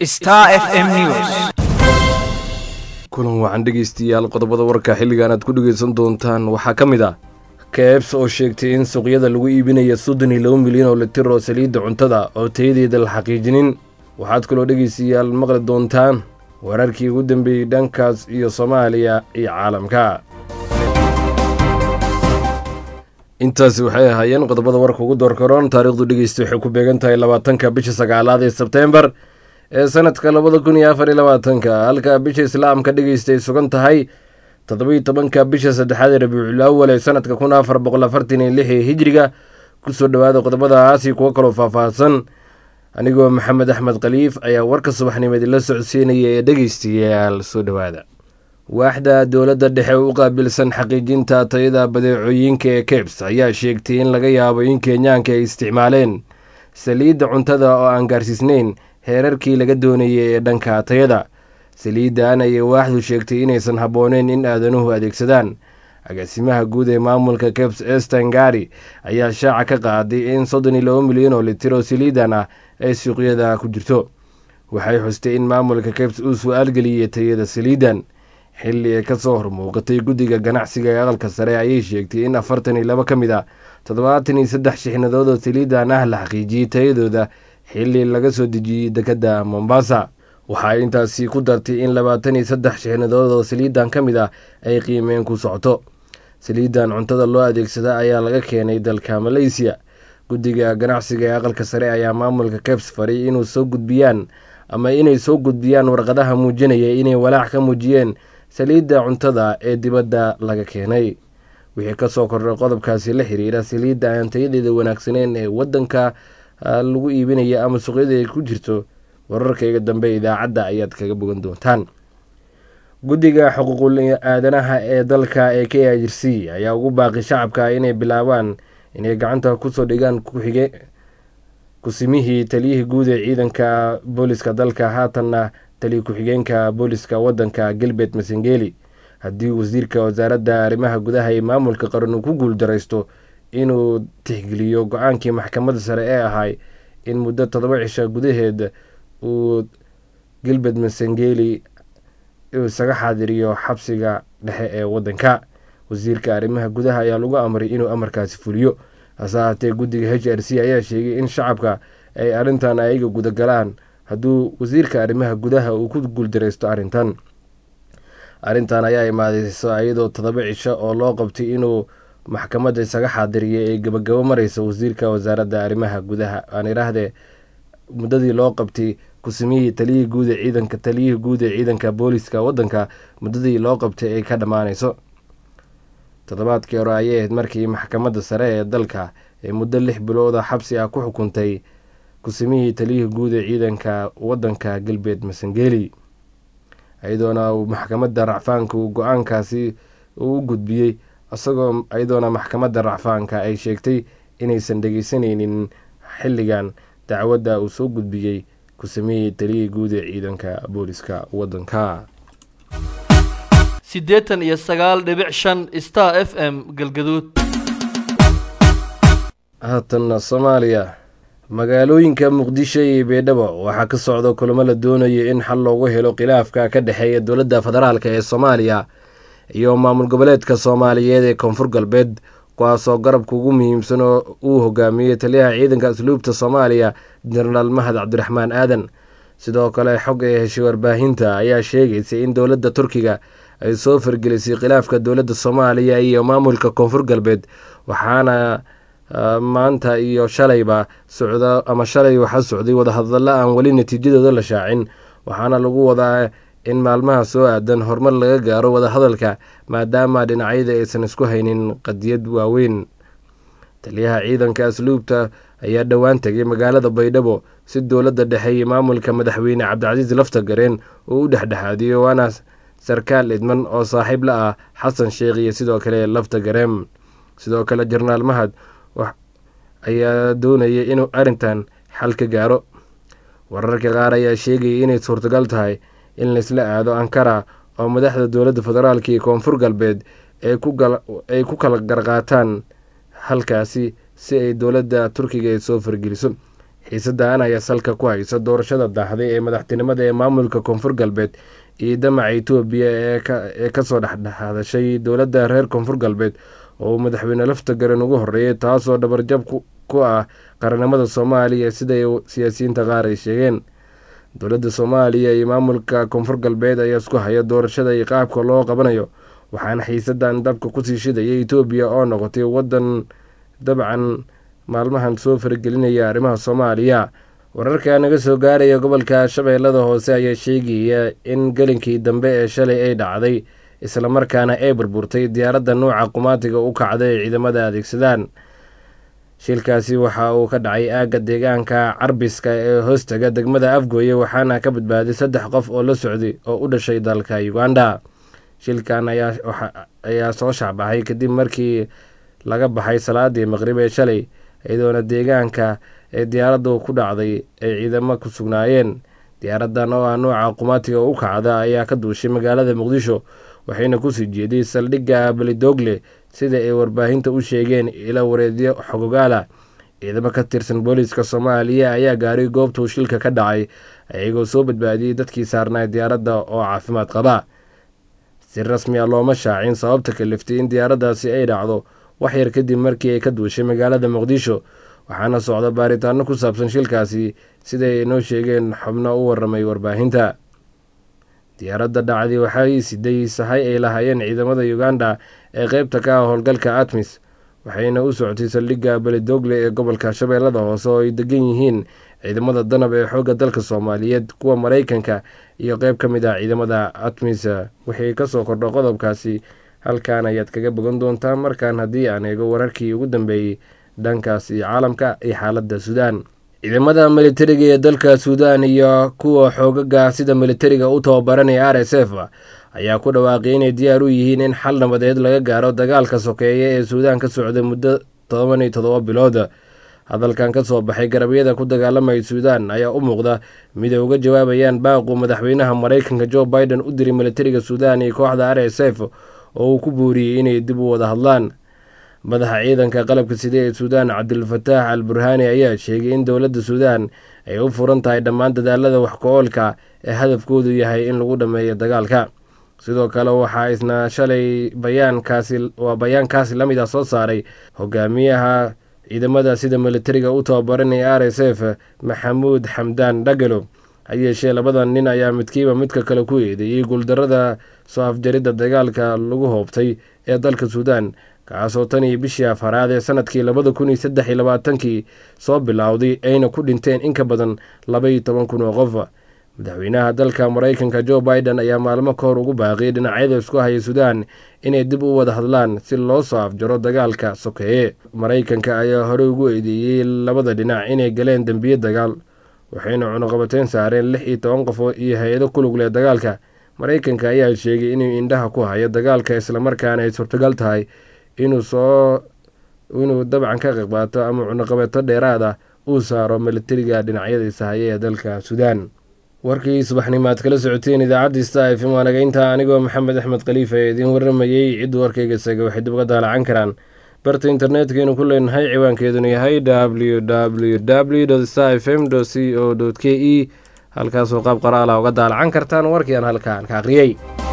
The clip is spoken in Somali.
Star FM News. kulan wacan dhegeystayaal qodobada warka xilligan aad ku dhegeysan doontaan waxaa ka mid ah keebs oo sheegtay in suuqyada lagu iibinaya soddon iyo laba milyan oo litir oo saliidda cuntada oo tayadeeda la xaqiijinin waxaad kaloo dhegeystayaal maqli doontaan wararkii ugu dambeeyey dhankaas iyo soomaaliya iyo caalamka intaasi waxay ahaayeen qodobada warka ugu doorkaroon taariikhdu dhegeysta waxay ku beegan tahay labaatanka bisha sagaalaad ee sebteembar ee sanadka labada kun iyo afar iyo labaatanka halka bisha islaamka dhegeysta ay sugan tahay toddobiyo tobanka bisha saddexaad ee rabiicul awal ee sanadka kun afar boqol afartan iyo lix ee hijriga kusoo dhowaada qodobadaasi kuwo kaloo faahfaahsan anigoo maxamed axmed khaliif ayaa warka subaxnimeed la socodsiinaya ee dhegeystayaal soo dhowaada waaxda dowladda dhexe u qaabilsan xaqiijinta tayada badeecooyinka ee kebs ayaa sheegtay in laga yaabo in kenyaanka ay isticmaaleen saliidda cuntada oo aan gaarsiisnayn heerarkii laga doonayay ee dhanka tayada saliiddan ayay waaxdu sheegtay inaysan habbooneyn in aadanuhu adeegsadaan agaasimaha guud ee maamulka kebs esten gari ayaa shaaca ka qaaday in soddon iyo laba milyan oo litir oo saliidan ah ay suuqyada ku jirto waxay xustay in maamulka kebs uu su-aalgeliyey tayada saliiddan xilli ay ka soo hormuuqatay guddiga ganacsiga ee aqalka sare ayay sheegtay in afartan iyo laba ka mid ah toddobaatan iyo saddex shixnadood oo saliidan ah la xaqiijiyey tayadooda xilli laga soo dejiyey dekedda mombasa waxaa intaasi ku dartay in labaatan iyo saddex shixnadood oo saliidan ka mid ah ay qiimeen ku socoto saliidan cuntada loo adeegsada ayaa laga keenay dalka maleysiya guddiga ganacsiga ee aqalka sare ayaa maamulka kebs faray inuu soo gudbiyaan ama inay soo gudbiyaan warqadaha muujinaya inay walaac ka muujiyeen saliidda cuntada ee dibadda laga keenay wixii kasoo kordhay qodobkaasi la xiriira saliidda aan tayadeeda wanaagsaneyn ee wadanka lagu iibinaya ama suuqyada ay ku jirto wararkayga dambe idaacadda ayaad kaga bogan doontaan guddiga xuquuqul aadanaha ee dalka ee k i r c ayaa ugu baaqi shacabka inay bilaabaan inay gacanta kusoo dhigaan kuxige kusimihii taliyihii guud ee ciidanka booliska dalka haatanna taliya ku-xigeenka booliska wadanka galbeed masengeli haddii wasiirka wasaaradda arrimaha gudaha ee maamulka qaran uu ku guuldaraysto inuu tixgeliyo go-aankii maxkamadda sare ee ahay in muddo toddoba cisha gudaheed uu galbeed masengeli isaga xaadiriyo xabsiga dhexe ee wadanka wasiirka arrimaha gudaha ayaa lagu amray inuu amarkaasi fuliyo hase ahaatee guddiga h r c ayaa sheegay in shacabka ay arrintan ayaga gudagalaan hadduu wasiirka arrimaha gudaha uu ku guuldareysto arrintan arrintan ayaa imaadeysa iyadoo toddoba cisho oo loo qabtay inuu maxkamadda isaga xaadiriya ee gabagabo mareysa wasiirka wasaaradda arrimaha gudaha aan idhaahdee muddadii loo qabtay kusimihii taliyihii guud ee ciidanka taliyihii guud ee ciidanka booliska wadanka muddadii loo qabtay ay ka dhammaaneyso toddobaadkii hore ayay ahayd markii maxkamadda sare ee dalka ee muddo lix bilooda xabsi ah ku xukuntay kusimihii taliyihii guud ee ciidanka wadanka galbeed masangeli iyadoona maxkamadda racfaanka uu go-aankaasi uu u gudbiyey isagoo iyadoona maxkamadda racfaanka ay sheegtay inaysan dhegeysanaynin xilligan dacwadda uu soo gudbiyey kusimihii taliyihii guud ee ciidanka booliska wadanka siddeetan iyo sagaal dhibic shan star f m galgaduud haatanna soomaaliya magaalooyinka muqdisho iyo beedhabo waxaa ka socda kulamo la doonayo in xal loogu helo khilaafka ka dhexeeya dowladda federaalk ee soomaaliya iyo maamul goboleedka soomaaliyeed ee koonfur galbeed kuwaasoo garabka ugu muhiimsan oo uu hogaamiyey taliyaha ciidanka asluubta soomaaliya jenaraal mahad cabdiraxmaan aadan sidoo kale xog ee heshay warbaahinta ayaa sheegaysay in dowladda turkiga ay soo fargelisay khilaafka dowladda soomaaliya iyo maamulka koonfur galbeed waxaana maanta iyo shalayba socda ama shalay waxaa socday wadahadallo aan weli natiijadooda la shaacin waxaana lagu wadaa in maalmaha soo aadan horumar laga gaaro wadahadalka maadaama dhinacyada aysan isku haynin qadiyad waaweyn taliyaha ciidanka asluubta ayaa dhowaan tegay magaalada baydhabo si dowladda dhexe iyo maamulka madaxweyne cabdicasiis laftagareen uu u dhexdhexaadiyo waana sarkaal idman oo saaxiib la ah xasan sheekh iyo sidoo kale laftagareen sidoo kale jenaraal mahad ayaa doonaya inuu arrintan xal ka gaaro wararka qaar ayaa sheegaya inay suurtagal tahay in laysla aado ankara oo madaxda dowladda federaalk iyo koonfur galbeed ay ku kala garqaataan halkaasi si ay dowladda turkiga ay soo fargeliso xiisadan ayaa salka ku haysa doorashada daahday ee madaxtinimada ee maamulka koonfur galbeed iyo damaca etoobiya ee kasoo dhexdhexadashay dowladda reer koonfur galbeed oo uu madaxweyne lafta garan ugu horreeyay taasoo dhabarjab ku ah qaranimada soomaaliya siday siyaasiyiinta qaar ay sheegeen dowladda soomaaliya iyo maamulka koonfur galbeed ayaa isku haya doorashada iyo qaabka loo qabanayo waxaana xiisadan dabka kusii shidaya etoobiya oo noqotay waddan dabcan maalmahan soo faragelinaya arrimaha soomaaliya wararka naga soo gaaraya gobolka shabeellada hoose ayaa sheegaya in gelinkii dambe ee shalay ay dhacday islamarkaana ay burburtay diyaaradda nuuca qumaatiga u kacda ee ciidamada adeegsadaan shilkaasi waxa uu ka dhacay aagga deegaanka carbiska ee hoostaga degmada afgooye waxaana ka badbaaday saddex qof oo la socday oo u dhashay dalka uganda shilkan ayaa soo shacbaxay kadib markii laga baxay salaadii maqrib ee shalay iyadoona deegaanka ee diyaaraddu ku dhacday ay ciidamo ku sugnaayeen diyaaradan oo ah nuuca qumaatiga u kacda ayaa ka duushay magaalada muqdisho waxayna kusii jeeday saldhigga belidogle sida ay warbaahinta u sheegeen ila wareedyo xogogaala ciidamo ka tirsan booliiska soomaaliya ayaa gaaray goobtuu shilka ka dhacay iyagoo soo badbaadiyey dadkii saarnaa diyaaradda oo caafimaad qaba si rasmi a looma shaacin sababta kaliftay in diyaaraddaasi ay dhacdo waxyar kadib markii ay ka duushay magaalada muqdisho waxaana socda baaritaano ku saabsan shilkaasi siday inoo sheegeen xubno u waramay warbaahinta diyaaradda dhacdi waxay siday sahay ay lahaayeen ciidamada uganda ee qeybta ka ah howlgalka atmis waxayna u socotay saldhigga belidogle ee gobolka shabeellada hoose oo ay degan yihiin ciidamada danab ee xoogga dalka soomaaliyeed kuwa maraykanka iyo qeyb ka mid ah ciidamada atmis wixii kasoo kordho qodobkaasi halkan ayaad kaga bogan doontaa markaan haddii aan eego wararkii ugu dambeeyey dhankaas iyo caalamka iyo xaaladda suudaan ciidamada militariga ee dalka suudaan iyo kuwa xoogaga sida militariga u tababaranaya r s f ayaa ku dhawaaqay inay diyaar u yihiin in xal nabadeed laga gaaro dagaalka sokeeya ee suudaan ka socday muddo todoban iyo todoba bilood hadalkan ka soo baxay garabyada ku dagaalamaya suudaan ayaa u muuqda mid ay uga jawaabayaan baaqu madaxweynaha maraykanka jo biden u diray militariga suudaan iyo kooxda r s f oo uu ku buuriyey inay dib u wada hadlaan madaxa ciidanka qalabka side ee suudaan cabdilfataax al burhaani ayaa sheegay in dowladda suudaan ay u furan tahay dhammaan dadaalada wax ku-oolka ee hadafkoodu yahay in lagu dhammeeyo dagaalka sidoo kale waxaa isna shalay bayaankaasi waa bayaankaasi la mid ah soo saaray hogaamiyaha ciidamada sida militariga u tababaranaya r s f maxamuud xamdaan dhagalo ha yeeshee labadan nin ayaa midkiiba midka kale ku eedeeyey guuldarada soo afjaridda dagaalka lagu hoobtay ee dalka suudaan kaasoo tan iyo bishii afaraad ee sanadkii labada kun iyo saddex iyo labaatankii soo bilowday ayna ku dhinteen in ka badan laba iyo toban kun oo qof madaxweynaha dalka maraykanka jo biden ayaa maalmo ka hor ugu baaqiyay dhinacyada isku haya suudaan inay dib u wada hadlaan si loo soo afjaro dagaalka sokeeye maraykanka ayaa horey ugu eedeeyey labada dhinac inay galeen dembiye dagaal waxayna cunuqabateyn saareen lix iyo toban qof iyo hay-ado ku lug leh dagaalka maraykanka ayaa sheegay inuu indhaha ku hayo dagaalka islamarkaana ay suurtagal tahay inuu soo inuu dabcan ka qayb qaato ama cunuqabeeto dheeraad ah uu saaro militariga dhinacyadiisa haya ee dalka suudaan warkii subaxnimaad kala socoteen idaacadda sta f m waanagaynta anigoo maxamed axmed khaliifa ee idiin waramayey ciddu warkayga isaga waxay dib uga daalacan karaan barta internetkaynu ku leenahay ciwaankeeduna yahay w w w sta f m c o k e halkaasoo qaab qoraala uga daalacan kartaan warkiiaan halkaan ka aqriyey